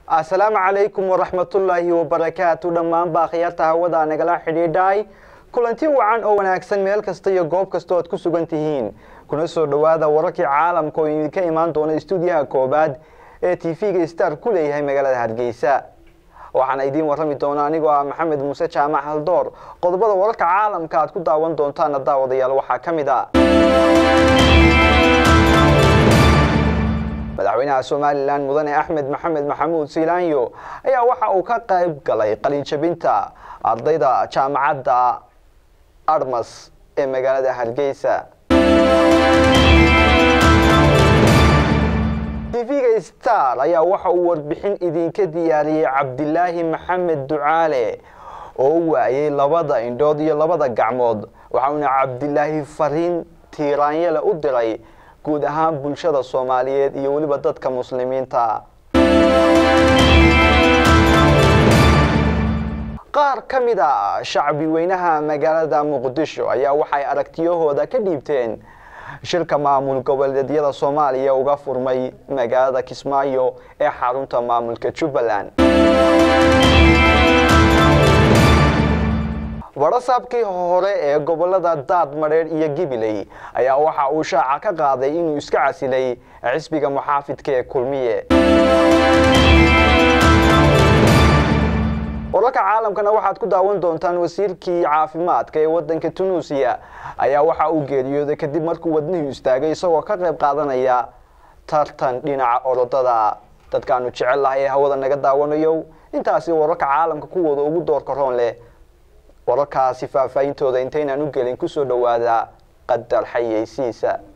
asalaamu calaykum waraxmatullaahi wabarakaatu dhammaan baakhiyaarta hawada nagala xidhiidhay kulanti wacan oo wanaagsan meel kasta iyo goob kasta oad ku sugan tihiin kuna soo dhowaada wararkii caalamka oo idinka imaan doona istuudiyaha koobaad ee t v-ga star ku leeyahay magaalada hargeysa waxaana idiin warrami doona anigoo ah maxamed muuse jaamac haldoor qodobada wararka caalamka aad ku daawan doontaana daawadayaal waxaa ka mid a madaxweynaha somalilan mudane axmed maxamed maxamuud siilaanyo ayaa waxa uu ka qayb galay qalinjabinta ardayda jaamacadda armas ee magaalada hargeysa tv-ga star ayaa waxa uu warbixin idinka diyaariyey cabdilaahi maxamed ducaale oo waayay labada indhood iyo labada gacmood waxauna cabdilaahi fariin tiiraanyale u diray guud ahaan bulshada soomaaliyeed iyo weliba dadka muslimiinta qaar ka mid a shacbi weynaha magaalada muqdisho ayaa waxay aragtiyahooda ka dhiibteen shirka maamul goboleedyada soomaaliya uga furmay magaalada kismaayo ee xarunta maamulka jubbaland warasaabkii hore ee gobolada daad madheer iyo gibiley ayaa waxa uu shaaca ka qaaday inuu iska casilay xisbiga muxaafidka ee kulmiye wararka caalamkana waxaad ku daawan doontaan wasiirkii caafimaadka ee wadanka tunuusiya ayaa waxa uu geeriyooday kadib markuu wadnihii istaagay isagoo ka qayb qaadanaya tartan dhinaca orodada dadkaanu jecel lahay ee hawada naga daawanayo intaasi wararka caalamka kuwooda ugu doorka roon leh wararkaasi faahfaahintooda intaynaan u gelin kusoo dhowaada qadar xayeysiisa